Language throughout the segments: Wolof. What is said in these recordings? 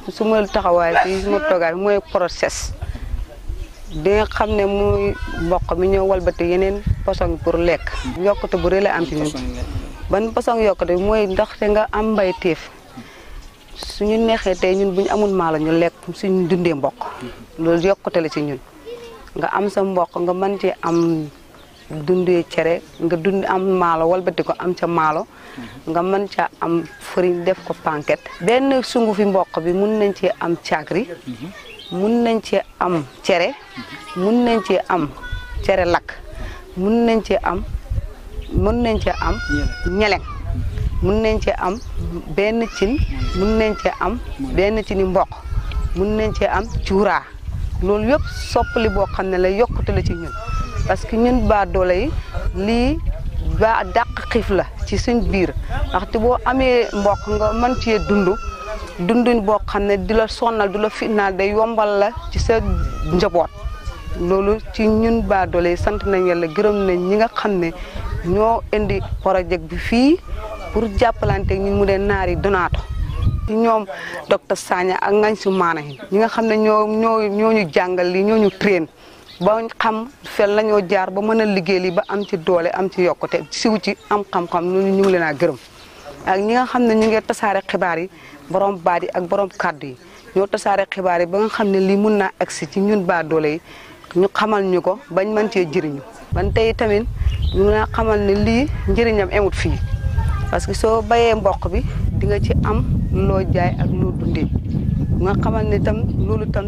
suma taxawaay fii suma toogaay mooy process di nga xam ne muy mboq mi ñëw walbati yeneen poson pour lekk yokkute bu rëy la am ci ñun ban poson yokkute bi mooy ndaxte nga am mbay téef suñu neexee tey ñun bu ñu amul maalo ñu lekk suñu dundee mboq loolu yokkute la ci ñun nga am sa mboq nga mën ci am dundee cere nga dund am maalo walbati ko am ca maalo nga mën ca am farine def ko panket benn sungu fi mboq bi mun nañ ci am caagri mun nañ ci am cere mun nañ ci am cere lakk mun nañ ci am mun nañ ci am ñeleng mun nañ ci am benn cin mun nañ ci am benn cini mboq mun nañ ci am cuuraa loolu yëpp soppali boo xam ne la yokkute la ci ñun parce que ñun baa doole yi lii ba dàq xiif la ci suñ biir ndaxte boo amee mboq nga mën cee dund dunduñ boo xam ne di la sonnal du la fitnaal day yombal la ci sa njaboot loolu ci ñun baa doole yi sant nañ yàlla gërëm nañ ñi nga xam ne ñoo indi projet bi fii pour jàppalante ñu mu dee naari donaato ci ñoom docteur Sagna ak ngañ su maana yi ñi nga xam ne ñoo ñoo ñoo ñu jàngal li ñoo ñu train ba xam fel la ñoo jaar ba mën a liggéey li ba am ci doole am ci yokkute siw ci am xam-xam ñu ñu ngi leen a gërëm ak ñi nga xam ne ñu ngi tasaare xibaar yi borom baat yi ak borom kàddu yi ñoo tasaare xibaar yi ba nga xam ne lii mun naa agsi ci ñun baa doole yi ñu xamal ñu ko bañ mën cee jëriñu ban tey tamit ñu nga xamal ne lii njëriñam emut fii parce que soo bayee mboq bi di nga ci am loo jaay ak loo dundee nga xamal ne tam loolu tam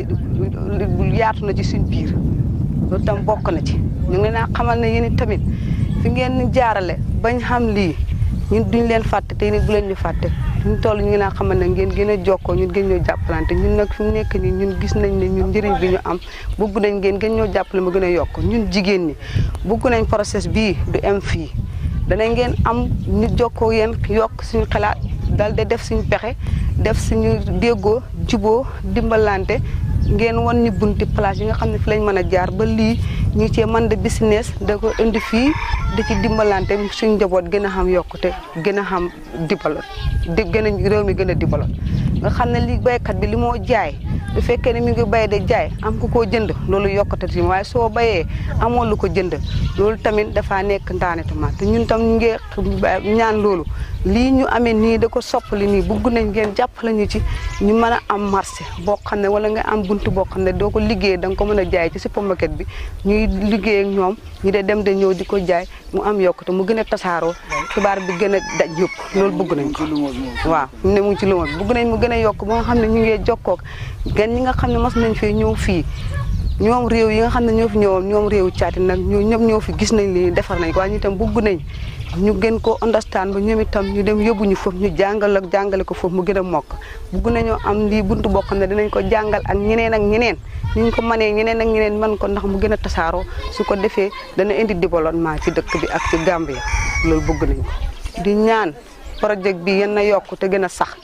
yaatu na ci suñ biir loolu tam bokk na ci ñu ngi leen a xamal ne yéen tamit fi ngeen jaarale bañ xam lii ñun duñ leen fàtte te yéen bu leen ñu fàtte ñu toll ñu ngi leen a xamal ne ngeen gën a jokkoo ñun gën ñoo jàppalante ñun nag fi mu nekk nii ñun gis nañ ne ñun njëriñ bi ñu am bugg nañ ngeen gën ñoo jàppale ma gën a yokk ñun jigéen ñi bugg nañ process bii du am fii danañ ngeen am nit jokkoo yéen yokk suñu xalaat dal de def suñu pexe def suñu déggoo juboo dimbalante ngeen wan ñu bunti place yi nga xam ne fi lañ mën a jaar ba lii ñu cee mën de business da ko indi fii di ci dimbalante suñ njaboot gën a xam yokkute gën a xam dibaloon di gën a réew mi gën a dibaloon nga xam ne li baykat bi li moo jaay bu fekkee ne mi ngi bay de jaay am ku koo jënd loolu yokkute ci waaye soo bayee amoo lu ko jënd loolu tamit dafaa nekk ndaanetuma te ñun tam ñu ngi ñaan loolu lii ñu amee nii da ko soppali nii bugg nañ ngeen jàppale ñu ci ñu mën a am marché boo xam ne wala nga am buntu boo xam ne doo ko liggéey da nga ko mën a jaay ci supermarket bi ñuy liggéey ak ñoom ñu de dem de ñëw di ko jaay mu am yokkute mu gën a tasaaroo xibaar bi gën a daj yëpp loolu bugg nañ ko waaw mu ne mu ngi ci lumo bi bugg nañ mu gën a yokk ba nga xam ne ñu ngi jokkoog gan ñi nga xam ne mos nañ fee ñëw fii ñoom réew yi nga xam ne ñoo fi ñëwoon ñoom réew caati nag ñoo ñëpp ñoo fi gis nañ li defar nañ ko waaye ñu itam bugg nañ ñu gën ko understand ba ñoom itam ñu dem yóbbu ñu foofu ñu jàngal ak jàngale ko foofu mu gën a mokk bugg nañoo am lii buntu boo xam ne dinañ ko jàngal ak ñeneen ak ñeneen ni ñu ko mënee ñeneen ak ñeneen man ko ndax mu gën a tasaaroo su ko defee dana indi développement ci dëkk bi ak ci Gambia loolu bugg nañ ko di ñaan projet bi yan na yokk te gën a sax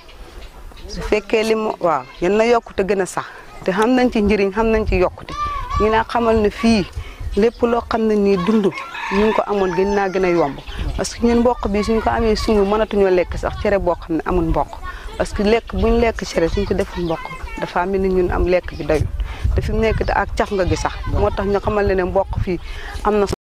su fekkee li mu waaw yan na yokk te gën a sax te xam nañ ci njëriñ xam nañ ci yokkute ñu naa xamal ne fii lépp loo xam ne nii dund ñu ngi ko amoon gën naa gën a yomb parce que ñun mboq bi suñ ko amee sungu mënatuñoo lekk sax cere boo xam ne amul mboq parce que lekk buñ lekk cere suñ ko deful mboq dafa mel ni ñun am lekk bi doyul te fi mu nekk ak caf nga gi sax moo tax ñu xamal ne ne mboq fii am na